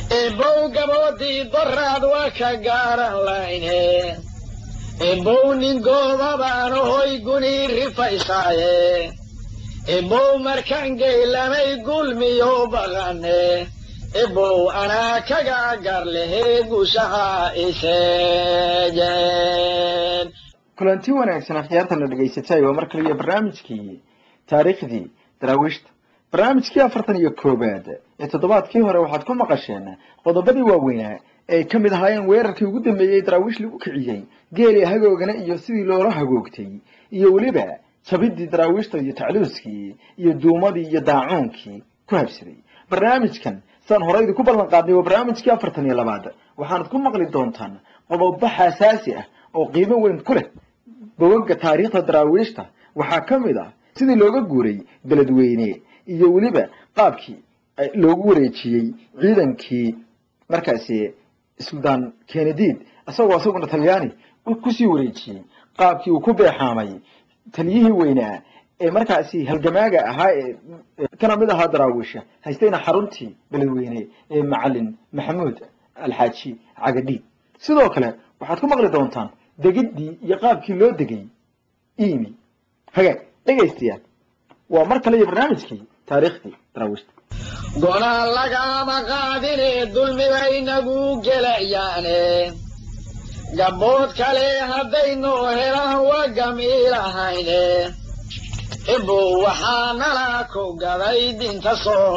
ebow gaboodii doraad waa ka gaaran layne ebow nin goobabaan hoy gunii rifaysaaye ebow markaan geylamay gulmiyo baqane ebow anaa kaga gar lehee gushaha iseejeen kulanti wanaagsan akhyaartana dhegaysatay waa mar kaliya barnaamijkii taariikhdii daraawiishta barnaamijkii afartan iyo koowaad ee toddobaadkii hore waxaad ku maqasheen qodobadii waaweynaa ay ka mid ahaayeen weerarkii ugu dambeeyey daraawiish lagu kiciyey geeli hagoogana iyo sidii loola hagoogtay iyo weliba jabidii daraawiishta iyo tacluuskii iyo duumadii iyo daacuunkii ku habsaday barnaamijkan saan horeydi ku ballan qaadnay waa barnaamijkii afartan iyo labaad waxaanad ku maqli doontaan qodobo xasaasi ah oo qiimo weyn ku leh bogaga taariikhda daraawiishta waxaa ka mid ah sidii looga guuray beledweyne iyo weliba qaabkii loogu wareejiyey ciidankii markaasi suldaan kenediid isagoo isaguna talyaani kusii wareejiyey qaabkii uu ku beexaamay taliyihii weynaa ee markaasi halgamaaga ahaa ee kana mid ahaa daraawiisha haystayna xaruntii beledweyne ee macalin maxamuud alxaaji cagadhiid sidoo kale waxaad ku maqli doontaan degiddii iyo qaabkii loo degay imi hagaag dhegaystayaal waa mar kale iyo barnaamijkii taariikhdii daraawiishta gona lagama qaadine dulmibay nagu gelayaane gabbood kale haddaynu helaan waa gamiilahayne ebow waxaa nala ku gaday dinta soo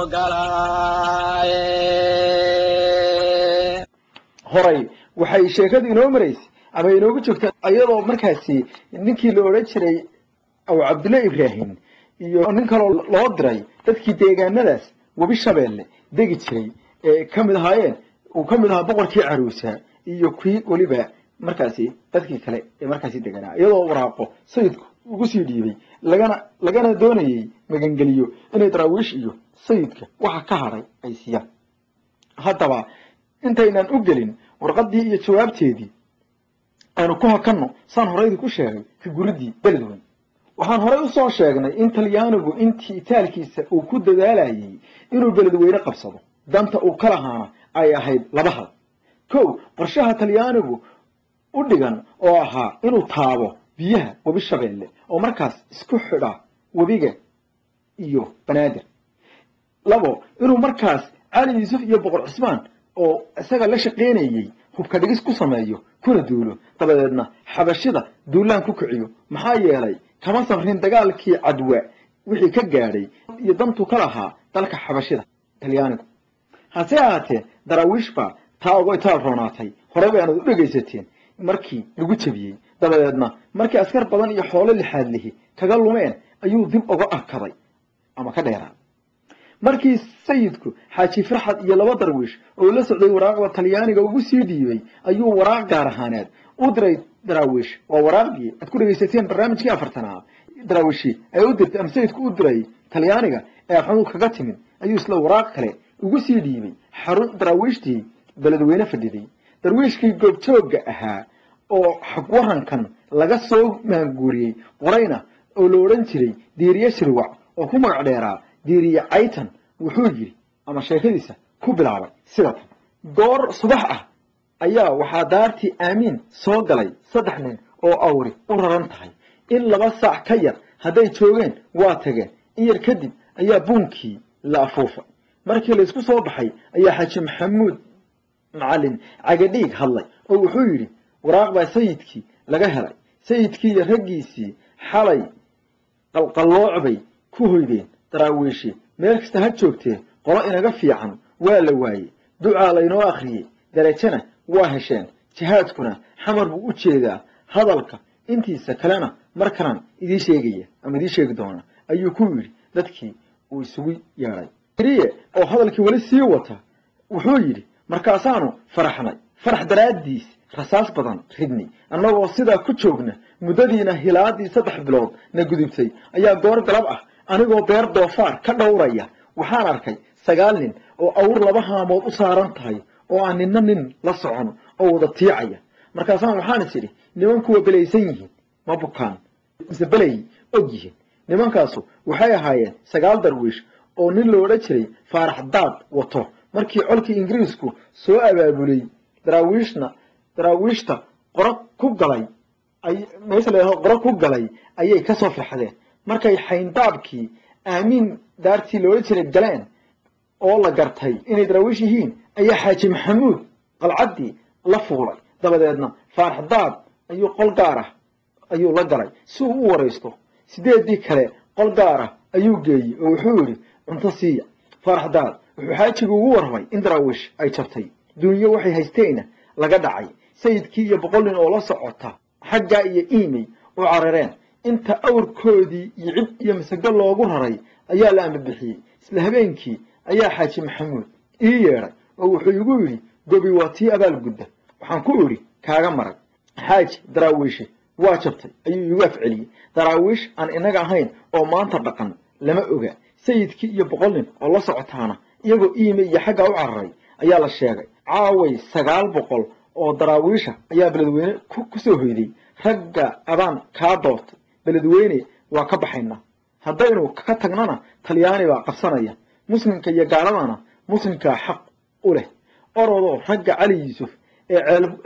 galaaye horay waxay sheekadu inoo maraysay ama inoogu joogta iyadoo markaasi ninkii la odhan jiray aw cabdulla ibraahim iyo nin kaloo loo diray dadkii deegaanadaas webi shabeelle degi jiray ee ka mid ahaayeen uu ka mid ahaa boqorkii caruusa iyo kii weliba markaasi dadkii kale ee markaasi deganaa iyadoo waraaqo sayidku ugu sii dhiibay lagana lagana doonayey magangeliyo inay daraawiish iyo sayidka waxa ka hadhay ay siiyaan haddaba intaynaan u gelin warqaddii iyo jawaabteedii aanu ku hakanno saan horeydi ku sheegay ka guridii beledweyn waxaan horey usoo sheegnay in talyaanigu intii itaalkiisa uu ku dadaalayay inuu beledweyne qabsado danta uu ka lahaana ay ahayd laba hal kow qorshaha talyaanigu u dhigan oo ahaa inuu taabo biyaha webi shabeelle oo markaas isku xidha webiga iyo banaadir labo inuu markaas cali yuusuf iyo boqor cismaan oo isaga la shaqaynayey hubka dhigis ku sameeyo kuna duulo dabadeedna xabashida duulaan ku kiciyo maxaa yeelay kama safrin dagaalkii cadwa wixii ka gaadhay iyo dantuu ka lahaa dalka xabashida talyaanigu hase ahaatee daraawiish baa taa uga itaal roonaatay horey bay aanad u dhegaysateen markii lagu jebiyey dabadeedna markii askar badan iyo xoolo lixaad lihi kaga lumeen ayuu dib uga arkaday ama ka dheeraa markii sayidku xaaji farxad iyo laba darwiish oo la socday waraaqda talyaaniga ugu sii dhiibay ayuu waraaq gaar ahaaneed u diray daraawiish waa waraaqdii aad ku dhegaysateen barnaamijkii afartanaad daraawiishi ay u dirtay ama sayidku u diray talyaaniga ee afxamuud kaga timid ayuu isla waraaq kale ugu sii dhiibay xarun daraawiishtii beledweyne fadhiday darwiishkii goobjoogga ahaa oo xagwarankan laga soo maanguuriyey qorayna oo la odhan jiray diiriye shirwac oo ku magac dheeraa diiriye caytan wuxuu yidhi ama sheekadiisa ku bilaabay sida tan goor subax ah ayaa waxaa daartii aamiin soo galay saddex nin oo awri u raran tahay in laba saac ka yar hadday joogeen waa tageen in yar kadib ayaa buunkii la afuufay markii laysku soo baxay ayaa xaaji maxamuud macalin cagadhiig hadlay oo wuxuu yidhi waraaq baa sayidkii laga helay sayidkii iyo raggiisii xalay qalqallooc bay ku hoydeen daraawiishi meel kasta ha joogtee qolo inaga fiican waa la waayey ducaa laynoo akhriyey darajana waa hesheen jihaadkuna xamar buu u jeedaa hadalka intiisa kalena mar kalan idii sheegaya ama idii sheegi doona ayuu ku yidhi dadkii uu isugu yeedhay riye oo hadalkii weli sii wata wuxuu yidhi markaasaanu faraxnay farax daraaddiis rasaas badan ridnay annagoo sidaa ku joogna muddadiina hilaadii saddex bilood na gudubtay ayaa goor galab ah anigoo beer doofaar ka dhowraya waxaan arkay sagaal nin oo awr laba haamood u saaran tahay oo aan ninna nin la socon oo wada tiicaya markaasaan waxaan is idhi nimankuwa belaysan yihiin ma bukaan mise belay og yihiin nimankaasu waxay ahaayeen sagaal darwiish oo nin lo odhan jiray faarax daad wato markii colkii ingiriisku soo abaabulay daraawiishna daraawiishta qoro ku galay ay meesha la qoro ku galay ayay kasoo firxadeen markay xayndaabkii aamiin daartii loola jiray galeen oo la gartay inay daraawiish yihiin ayaa xaaji maxamuud qalcaddii la fuulay dabadeedna faarax daad ayuu qol gaar ah ayuu la galay si uu u waraysto sideedii kale qol gaar ah ayuu geeyey oo wuxuu yidhi cunto siiya faarax daad wuxuu xaajigu ugu warramay in daraawiish ay jabtay duunyo waxay haysteenna laga dhacay sayidkii iyo boqol nin oo la socota xaggaa iyo iimey u carareen inta awrkoodii iyo cib iyo masago loogu raray ayaa la ambabixiyey isla habeenkii ayaa xaaji maxamuud ii yeedhay oo wuxuu igu yidhi gobi waa tii abaalgudda waxaan ku idhi kaaga marag xaaji daraawiishi waa jabtay ayuu iigu afceliyey daraawiish aan inaga ahayn oo maanta dhaqan lama oga sayidkii iyo boqol nin oo la socotaana iyagoo iime iyo xaggaa u cararay ayaa la sheegay caaway sagaal boqol oo daraawiisha ayaa beledweyne ku soo hoyday ragga adaan kaa doortay beledweyne waa ka baxaynaa haddaynu ka tagnana talyaani baa qabsanaya muslimka iyo gaaladana muslimkaa xaq u leh orodoo ragga cali yuusuf ee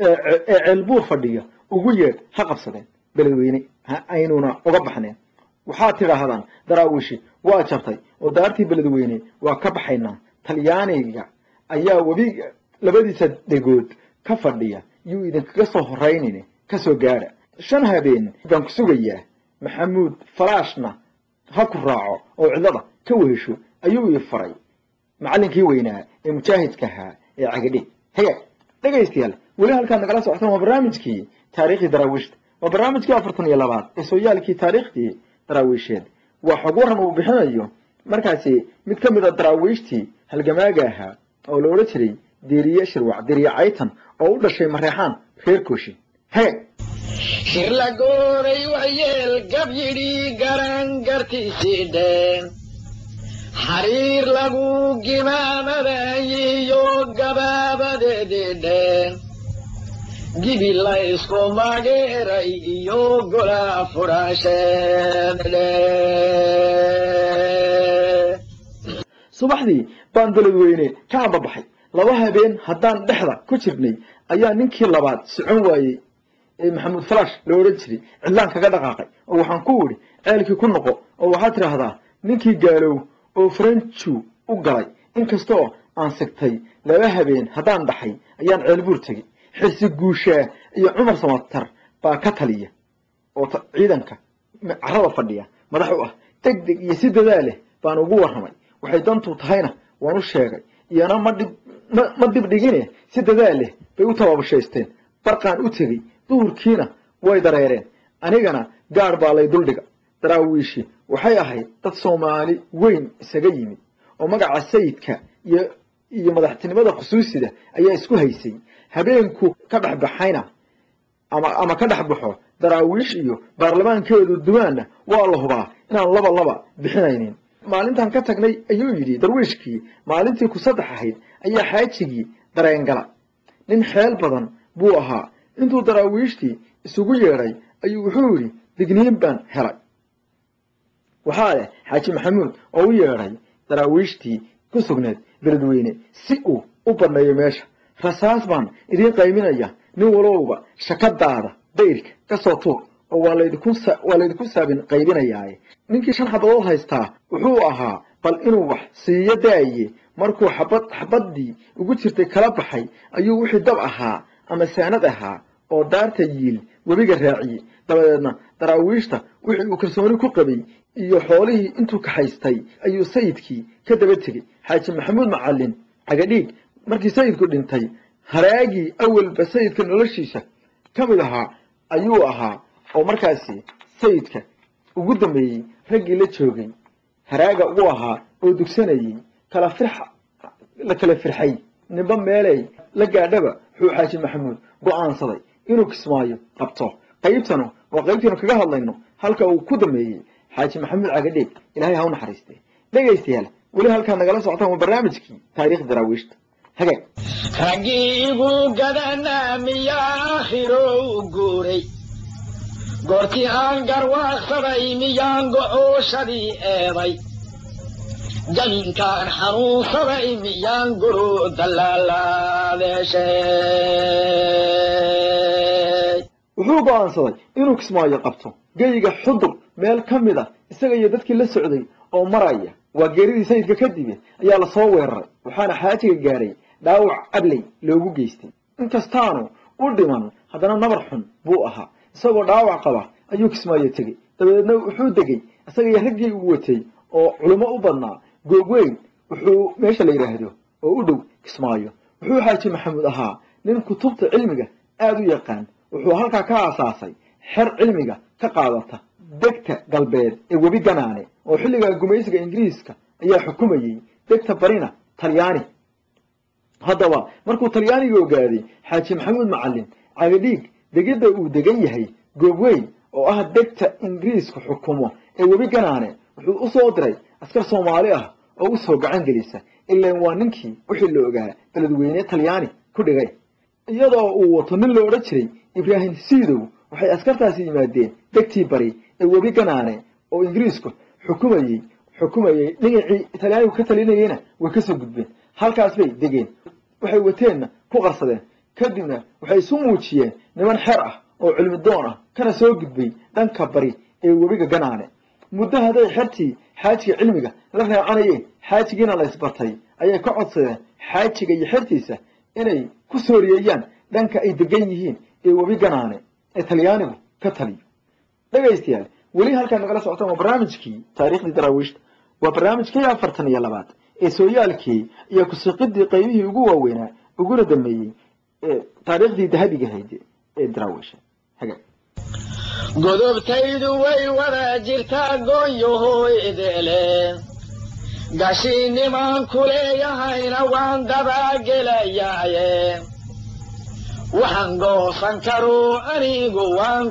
ee ceelbuur fadhiya ugu yeedh ha qabsadeen beledweyne aynuna uga baxneen waxaad tidhaahdaan daraawiishi waa jabtay oo daartii beledweyne waa ka baxaynaa talyaaniga ayaa webiga labadiisa dhegood ka fadhiya yuu idinkaga soo horaynin kasoo gaadha shan habeen baan ku sugayaa maxamuud falaashna ha ku raaco oo cidlada ka wehesho ayuu ii faray macallinkii weynaa ee mujaahidka ahaa ee cagadhe haya dhegaystayaal weli halkaad nagala socotaan waa barnaamijkii taariikhdii daraawiishta waa barnaamijkii afartan iyo labaad ee sooyaalkii taariikhdii daraawiisheed waa xog waran uu bixinayo markaasi mid ka mid a daraawiishtii halgamaaga ahaa oo la odhan jiray deriye shirwac deriye caytan oo u dhashay mareexaan reer kooshin hee shir la gooray waxyeel gab yidhi garan gartiisii dheen xariir lagu gimaamadayiyo gabaabadeedii dheen gibi la isku mageeray iyo gola fudhaasheen subaxdii baan beledweyne ka ambabaxay laba habeen haddaan dhexda ku jirnay ayaa ninkii labaad socon waayey ee maxamuud falaash la odhan jiray cidlaan kaga dhaqaaqay oo waxaan ku idhi ceelkii ku noqo oo waxaad tidhaahdaa ninkii gaalow oo faranju u galay inkastoo aan sigtay laba habeen haddaan dhaxay ayaan ceelbuur tegey xirsi guushaa iyo cumar samatar baa ka taliya oo ciidanka carada fadhiya madax u ah deg deg iyo si dadaal leh baan ugu warramay waxay dantu tahayna waan u sheegay iyana ma dhib ma dib dhigine si dadaal leh bay u tababashaysteen barqaan u tegey duhurkiina way dareereen anigana gaadh baa lay duldhiga daraawiishi waxay ahayd dad soomaali weyn isaga yimid oo magaca sayidka iyo iyo madaxtinimada khusuusida ayaa isku haysay habeenku ka dhex baxayna ama ama ka dhex baxo daraawiish iyo baarlamaankeedu dumaanna waa la hubaa inaan laba laba bixinaynin maalintaan ka tagnay ayuu yidhi darwiishkii maalintii ku saddex ahayd ayaa xaajigii dareengala nin xeel badan buu ahaa intuu daraawiishtii isugu yeedhay ayuu wuxuu yidhi digniin baan helay waxaa leh xaaji maxamuud oo u yeedhay daraawiishtii ku sugneed beledweyne si uu u banneeyo meesha rasaas baan idiin qayminaya nin walowba shakadaada dayrka ka soo tuur oo waa laydinku waa laydinku saabin qaybinayaaye ninkii shan xabadood haystaa wuxuu ahaa bal inuu wax siiyo daaye markuu xabad xabaddii ugu jirtay kala baxay ayuu wixii dab ahaa ama saanad ahaa oo daarta yiil webiga raaciyey dabadeedna daraawiishta wixii uu kalsooni ku qabay iyo xoolihii intuu kaxaystay ayuu sayidkii ka daba tegey xaaji maxamuud macallin cagadhiig markii sayidku dhintay haraagii awalba sayidka noloshiisa ka mid ahaa ayuu ahaa oo markaasi sayidka ugu dambeeyey raggii la joogay haraaga ugu ahaa oo dugsanayey kala firxa la kala firxay nimba meeley la gaadhaba wuxuu xaaji maxamuud go'aansaday inuu kismaayo qabto qaybtanu waa qaybtiinu kaga hadlayno halka uu ku dambeeyey xaaji maxamuud cagadheeg ilahay ha u naxariiste dhegaystayaal weli halkaa nagala socotaan waa barnaamijkii taariikh daraawiishta hagaag raggii igu gadanaa miyaa aakhirow guuray goortii aan garwaaqsaday miyaan go'ooshadii eeday janinkaan xanuunsaday miyaan guru dallaalaadeeshay wuxuu go'aansaday inuu kismaayo qabto geyiga xudur meel ka mid a isaga iyo dadkii la socday oo maraya waa geeridii sayidka kadibe ayaa lasoo weeraray waxaana xaajiga gaaray dhaawac abley loogu geystay inkastaanu u dhiman haddana nabar xun buu ahaa isagoo dhaawac qaba ayuu kismaayo tegey dabadeedna wuxuu degey isaga iyo raggii uu watay oo culimo u badnaa googweyn wuxuu meesha la yidhaahdo oo u dhow kismaayo wuxuu xaaji maxamuud ahaa nin kutubta cilmiga aada u yaqaan wuxuu halkaa ka aasaasay xer cilmiga ka qaadata degta galbeed ee webi ganaane oo xilligaa gumaysiga ingiriiska ayaa xukumayey degta barina talyaani haddaba markuu talyaaniga ogaaday xaaji maxamuud macalin cagadhiig degidda uu degan yahay goobweyn oo ah degta ingiriisku xukumo ee webi ganaane wuxuu u soo diray askar soomaali ah oo u soo gacan gelisa ilaan waa ninkii wixii la ogaa beledweyne talyaani ku dhigay iyadoo uu wato nin la odhan jiray ibraahim siidow waxay askartaasi yimaadeen degtii bari ee webi ganaane oo ingiriisku xukumayey xukumayey dhinacii talyaanigu ka talinayeyna way kasoo gudbeen halkaas bay degeen waxay wateenna ku qarsadeen kadibna waxay isu muujiyeen niman xer ah oo cilmi doon ah kana soo gudbay dhanka bari ee webiga ganaane muddo hadday xertii xaajiga cilmiga la raacanayeen xaajigiina la isbatay ayay ka codsadeen xaajiga iyo xertiisa inay ku sooriyeeyaan dhanka ay degan yihiin ee webi ganaane ee talyaanigu ka taliyo dhegaystayaal weli halkaan nagala socotaan waa barnaamijkii taariikhdii daraawiishta waa barnaamijkii afartan iyo labaad ee sooyaalkii iyo kusiqidii qaybihii ugu waaweynaa uguna dameeyey ee taariikhdii dahabiga hayde ee daraawiisha haga godobtaydu way wada jirtaa gooyohooydele gashiinimaan ku leeyahayna waan dabaagelayaaye waxaan goosan karuu anigu waan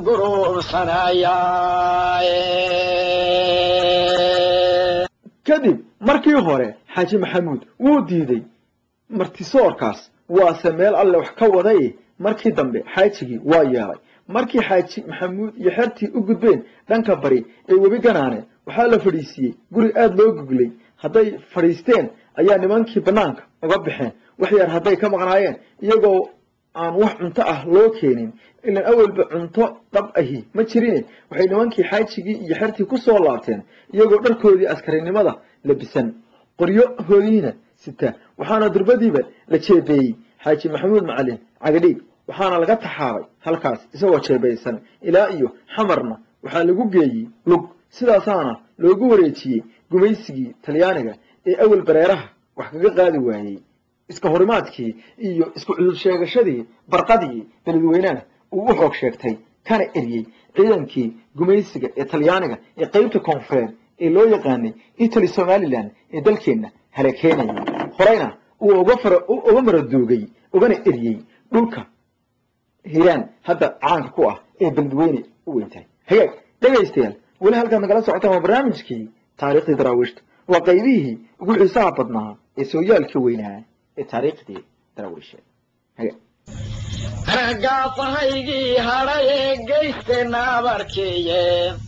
guruubsanayaaye kadib markii hore xaaji maxamuud wuu diiday martisoorkaas waase meel alle wax ka waday markii dambe xaajigii waa yeelay markii xaaji maxamuud iyo xertii u gudbeen dhanka bari ee webi ganaane waxaa la fadhiisiiyey guri aada loo guglay hadday fadhiisteen ayaa nimankii bannaanka uga baxeen wax yar hadday ka maqnaayeen iyagoo aan wax cunto ah loo keenin ilaan awalba cunto dhab ahi ma jirine waxay nimankii xaajigii iyo xertii ku soo laabteen iyagoo dharkoodii askarinimada labisan qoryohoodiina sita waxaana durbadiiba la jeebeeyey xaaji maxamuud macalin cagadhiig waxaana laga taxaabay halkaas isagoo jeebaysan ilaa iyo xamarna waxaa lagu geeyey lug sidaasaana loogu wareejiyey gumaysigii talyaaniga ee awal bareeraha wax kaga qaadi waayey iska horimaadkii iyo isku cudur sheegashadii barqadii beledweynaha uu u xoog sheegtay kana eryey ciidankii gumaysiga ee talyaaniga ee qeybta koonfureed ee loo yaqaanay italy somalilan ee dalkeenna halakeenayay horeyna uu uga maradoogay ugana eryey dhulka hiiraan hadda caanka ku ah ee beledweyne u weyntahay hagaag dhegaystayaal weli halkaad nagala socotaan waa barnaamijkii taariikhdii daraawiishta waa qaybihii ugu xiisaha badnaa ee sooyaalka weynaa ee taariikhdii daraawiisheed hagaag ragaafahaygii hadhay ee geysteenna abarkeeye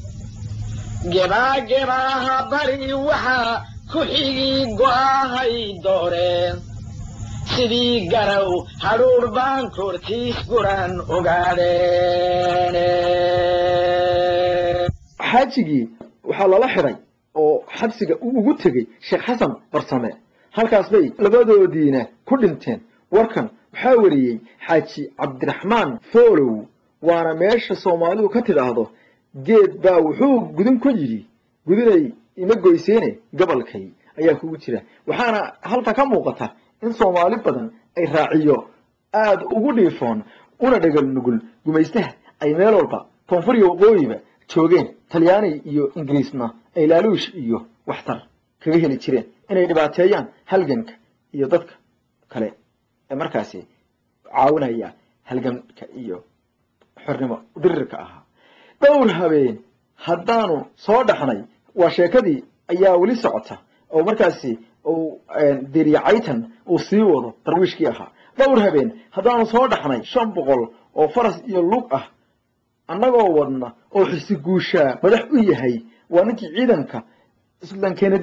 gebaagebaaha bari waxaa ku xigii go'ahay dooreen sidii garow hadhuur baan kortiis guran ogaadeen xaajigii waxaa lala xidhay oo xabsiga uu ugu tegey sheekh xasan barsame halkaas bay labadoodiina ku dhinteen warkan waxaa wariyey xaaji cabdiraxmaan foolow waana meesha soomaalidu ka tidhaahdo geed baa wuxuu gudin ku yidhi gudinay ima goyseene gobolkay ayaa kugu jira waxaana halka ka muuqata in soomaali badan ay raaciyo aada ugu dhiifoon una dhagal nugul gumaystaha ay meel walba koonfur iyo waqooyiba joogeen talyaani iyo ingiriisna ay laaluush iyo waxtar kaga heli jireen inay dhibaateeyaan halganka iyo dadka kale ee markaasi caawinaya halganka iyo xornimo dirirka ahaa dhowr habeen haddaanu soo dhaxnay waa sheekadii ayaa weli socota oo markaasi uu diriyacaytan uu sii wado darwiishkii ahaa dhowr habeen haddaanu soo dhaxnay shan boqol oo faras iyo lug ah annagoo wadna oo xisi guushaa madax u yahay waa ninkii ciidanka suldan kenadiid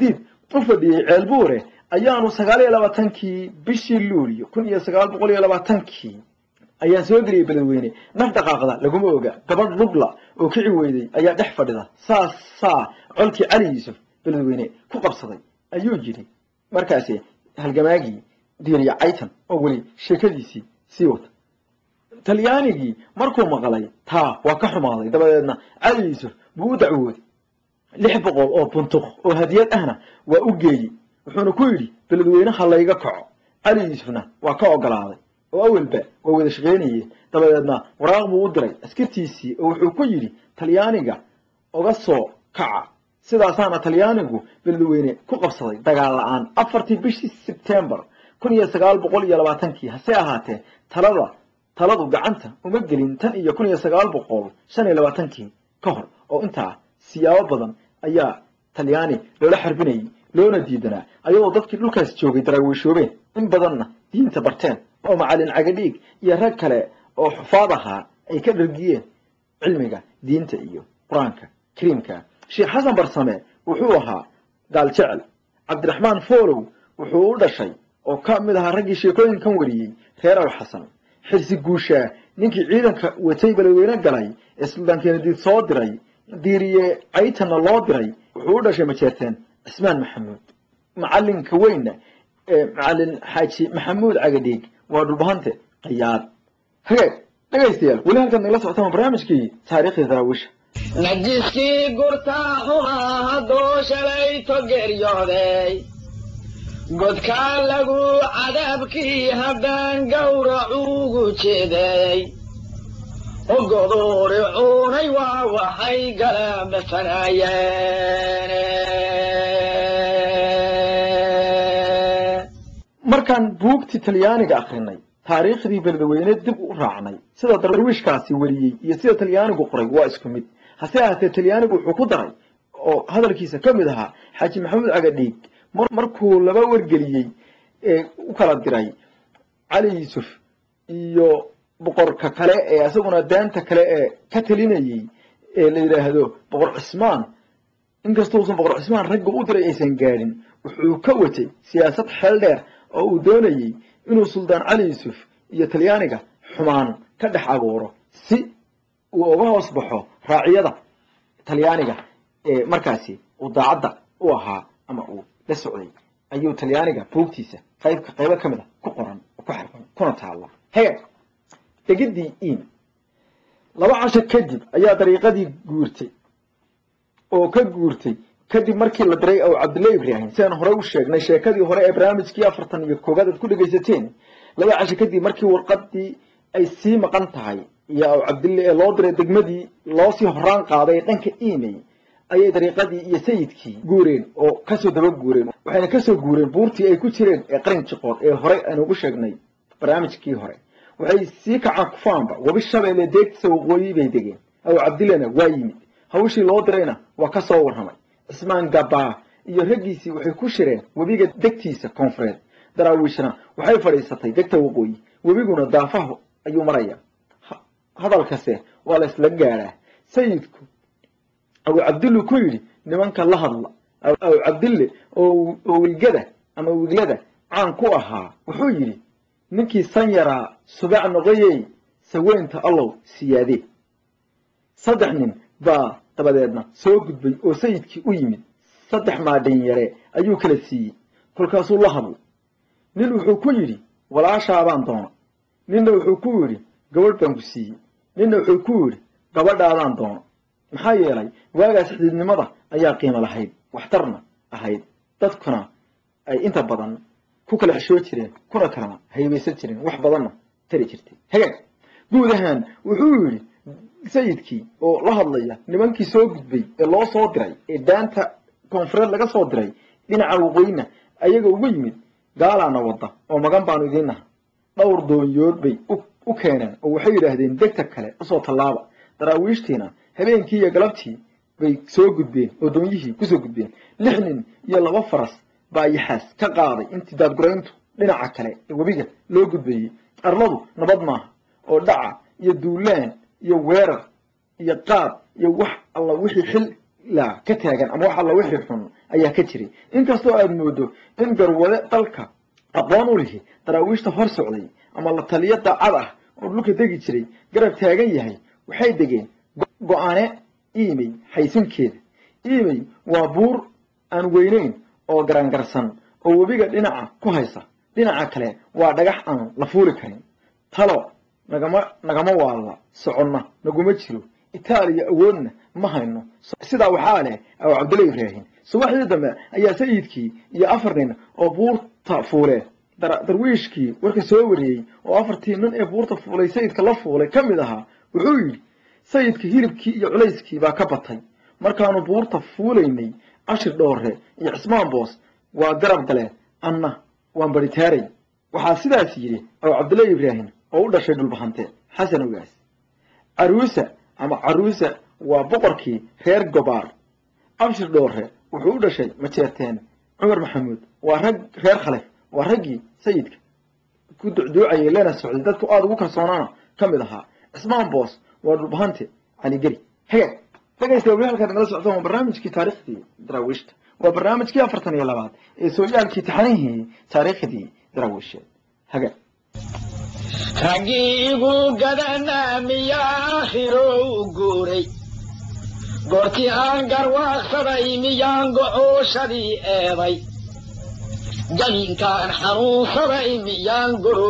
u fadhiyey ceelbuure ayaanu sagaal iyo labaatankii bishii luuliyo kun iyo sagaal boqol iyo labaatankii ayaan soo geliyey beledweyne naf dhaqaaqda laguma oga gabadh lugla oo kici weyday ayaa dhex fadhida saasaa colkii cali yuusuf beledweyne ku qabsaday ayuu yidhi markaasi halgamaagii diiriya caytan oo weli sheekadiisii sii wata talyaanigii markuu maqlay taa waa ka xumaaday dabadeedna cali yuusuf buu u dacwooday lix boqol oo buntuq oo hadiyad ahna waa u geeyey wuxuuna ku yidhi beledweyne ha layga kaco cali yuusufna waa ka ogolaaday oo awalba waa wada shaqaynayeen dabadeedna waraaq buu u diray askartiisii oo wuxuu ku yidhi talyaaniga oga soo kaca sidaasaana talyaanigu beledweyne ku qabsaday dagaal la-aan afartii bishii sebtembar kun iyo sagaal boqol iyo labaatankii hase ahaatee talada taladu gacanta uma gelin tan iyo kun iyo sagaal boqol shan iyo labaatankii ka hor oo intaa siyaabo badan ayaa talyaani loola xarbinayay loona diidanaa ayadoo dadkii dhulkaas joogay daraawiishoobeen in badanna diinta barteen oo macalin cagadhiig iyo rag kale oo xufaad ahaa ay ka dhargiyeen cilmiga diinta iyo qur-aanka kariimka sheekh xasan barsame wuxuu ahaa gaal jecel cabdiraxmaan foolow wuxuu u dhashay oo ka mid ahaa raggii sheekooyinkan wariyey reer al xasan xirsi guushaa ninkii ciidanka watay beledweyne galay ee suldaan kenadiid soo diray diiriye caytanna loo diray wuxuu u dhashay majeerteen cismaan maxamuud macalinka weynna ee macalin xaaji maxamuud cagadhiig waa dhulbahante qayaad hagaag dhegaystayaal weli halkaad nagala socotaan waa barnaamijkii taariikhda daraawiisha najiskii gurtaa xumaa hadduu shalayto geryooday godkaa lagu cadaabkii haddaan gawracuugu jeeday ogoduuri cuunay waa waxay galabafanayeen markaan buugtii talyaaniga akrinay taariikhdii beledweyne dib u raacnay sida darwiishkaasi wariyey iyo sida talyaanigu qoray waa isku mid hase ahaatee talyaanigu wuxuu ku daray oo hadalkiisa ka mid ahaa xaaji maxamuud cagadhiig markuu laba wargeliyey ee u kala diray cali yuusuf iyo boqorka kale ee isaguna daanta kale ee ka talinayey ee la yidhaahdo boqor cismaan inkastousan boqor cismaan ragga u diray aysan gaadhin wuxuu ka watay siyaasad xeel dheer oo uu doonayey inuu suldaan cali yuusuf iyo talyaaniga xumaan ka dhex abuuro si uu uga hoos baxo raaciyada talyaaniga ee markaasi uu daacadda u ahaa ama uu la socday ayuu talyaaniga buugtiisa qaybka qaybo ka mid a ku qoran oo ku xarfan kuna taalla hega degidii iim laba casho kadib ayaa dariiqadii guurtay oo ka guurtay kadib markii la diray ow cabdullahi ibraahim sidaan horey u sheegnay sheekadii hore ee barnaamijkii afartan iyo koogaad aad ku dhegaysateen laba casho kadib markii warqadii ay sii maqan tahay iyo ow cabdille ee loo diray degmadii loosii horaan qaaday dhanka email ayay dariiqadii iyo sayidkii guureen oo kasoo daba guureen waxayna kasoo guureen buurtii ay ku jireen ee qarin jiqood ee horey aynu ugu sheegnay barnaamijkii hore waxay sii kacaan kufaanba webi shabeelle deegtiisa waqooyi bay degeen ow cabdillena waa yimid hawshii loo dirayna waa ka soo warramay cismaan gabaa iyo raggiisii waxay ku shireen webiga degtiisa koonfureed daraawiishna waxay fadhiisatay degta waqooyi webiguna daafahu ayuu maraya hadalkase waa la isla gaadhaa sayidku aw cabdillu ku yidhi nimanka la hadla aw cabdille oo wilgada ama wiglada caan ku ahaa wuxuu yidhi ninkii san yaraa subac noqoyey saweynta allow siyaadee saddex nin baa dabadeedna soo gudbay oo sayidkii u yimid saddex maadhin yare ayuu kala siiyey kolkaasuu la hadlay nin wuxuu ku yidhi walaashaabaan doona ninna wuxuu ku yidhi gabadh baan ku siiyey ninna wuxuu ku yidhi gabadhaadaan doona maxaa yeelay waagaas xididnimada ayaa qiimo lahayd waxtarna ahayd dadkuna ay inta badan ku kala xishoo jireen kuna kalana haybaysan jireen wax badanna tari jirtay hagaag guud ahaan wuxuu yidhi sayidkii oo la hadlaya nimankii soo gudbay ee loo soo diray ee daanta koonfureed laga soo diray dhinaca waqooyina ayaga ugu yimid gaalaana wadda oo magan baanu idiin naha dhowr doonyood bay u keeneen oo waxay yidhaahdeen degta kale usoo tallaaba daraawiishtiina habeenkii iyo galabtii bay soo gudbeen oo doonyihii kusoo gudbeen lix nin iyo laba faras baa yaxaas ka qaaday intii daadgurayntu dhinaca kale ee webiga loo gudbayey arladu nabad maaha oo dhaca iyo duulaan iyo weerar iyo qaad iyo wax alla wixii xil la ka taagan ama wax alla wixii xun ayaa ka jiray inkastoo aada moodo in garwade dalka aqoon u lihi daraawiishta hor socday ama la taliyo daacad ah oo dhulka degi jiray garab taagan yahay waxay degeen go-aane iimey xaysinkeeda iimey waa buur aan weyneyn oo garangarsan oo webiga dhinaca ku haysa dhinaca kale waa dhagax aan la fuuli karin talo nagama nagama waalla soconna naguma jiro itaaliya awoodna ma hayno sidaa waxaa leh aw cabdulla ibraahin subaxdii dambe ayaa sayidkii iyo afar nin oo buurta fuule darwiishkii warka soo wariyey oo afartii nin ee buurta fuulay sayidka la fuulay ka mid ahaa wuxuu yidhi sayidka hilibkii iyo culayskii baa ka batay markaanu buurta fuulaynay ashir dhoore iyo cismaan boos waa garab gale anna waan baritaaray waxaa sidaas yidhi aw cabdulla ibraahim oo u dhashay dhulbahante xasan ogaas caruusa ama caruusa waa boqorkii reer gobaar abshir dhoore wuxuu u dhashay majeerteen cumar maxamuud waa rag reer khalef waa raggii sayidka ku ducduucayay lena socday dadku aada ugu kalsoonaana ka mid ahaa cismaan boos waa dhulbahante caligeri hagaag dhegaysta weli halkaad nagala socdaan waa barnaamijkii taariikhdii daraawiishta waa barnaamijkii afartan iyo labaad ee sooyaalkii taxanihii taariikhdii daraawiisheed hagaag raggii igu gadanaa miyaa aakhiro u guuray goortii aan garwaaqsaday miyaan gocooshadii eeday jabinkaan xanuunsaday miyaan guru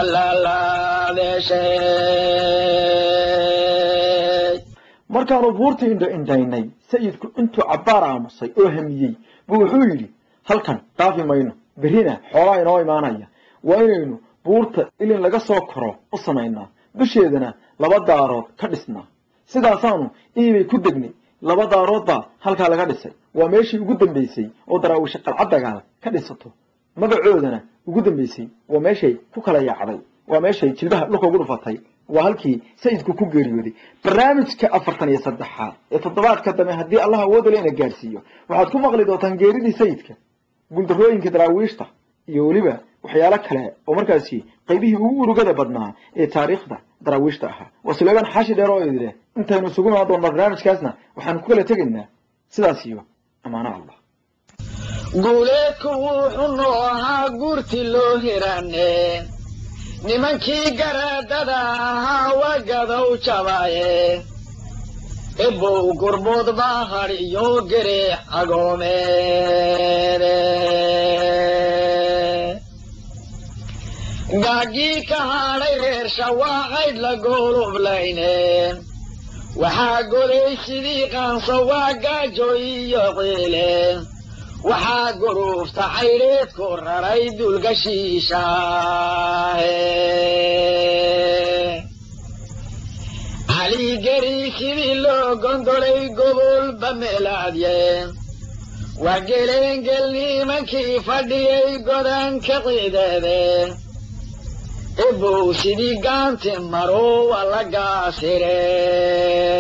dallaalaadeeshay markaanu buurta indho indhaynay sayidku intuu cabbaar aamusay oo hamiyey buu wuxuu yidhi halkan dhaafi mayno berrina xoolaa inoo imaanaya waa inaynu buurta ilin laga soo koro u samaynaa dusheedana laba daarood ka dhisnaa sidaasaanu iibay ku degnay laba daarood baa halkaa laga dhisay waa meeshii ugu dambaysay oo daraawisha qalcad dagaal ka dhisato magacoodana ugu dambaysay waa meeshay ku kala yaacday waa meeshay jilbaha dhulka ugu dhufatay waa halkii sayidku ku geeriyooday barnaamijka afartan iyo saddexaad ee toddobaadka dambe haddii allah awoodale ina gaarsiiyo waxaad ku maqli doontaan geeridii sayidka gundarooyinka daraawiishta iyo weliba waxyaalo kale oo markaasi qaybihii ugu urugada badnaa ee taariikhda daraawiishta ahaa waa suleymaan xaashi dheer oo idileh intaynu isugu imaan doonno barnaamijkaasna waxaanu ku kala tegaynaa sidaas iyo ammaano allah guuleedku wuxuu noo ahaa guurti loo hirane nimankii garaadada ahaa wagadow jabaaye ebow gurbood baa hadhiyo gereex agoomeede gaagii ka hadhay reer shawaacayd la goolublayne waxaa golay sidii qaanso waa gaajo iyo ciile waxaa guruufta caydheedku raray dulgashiishaahe caligeri sidii loo gondolay gobolba meelaadye waa geleengel nimankii fadhiyay godanka ciideede ebow sidii gaanti maro waa la gaasire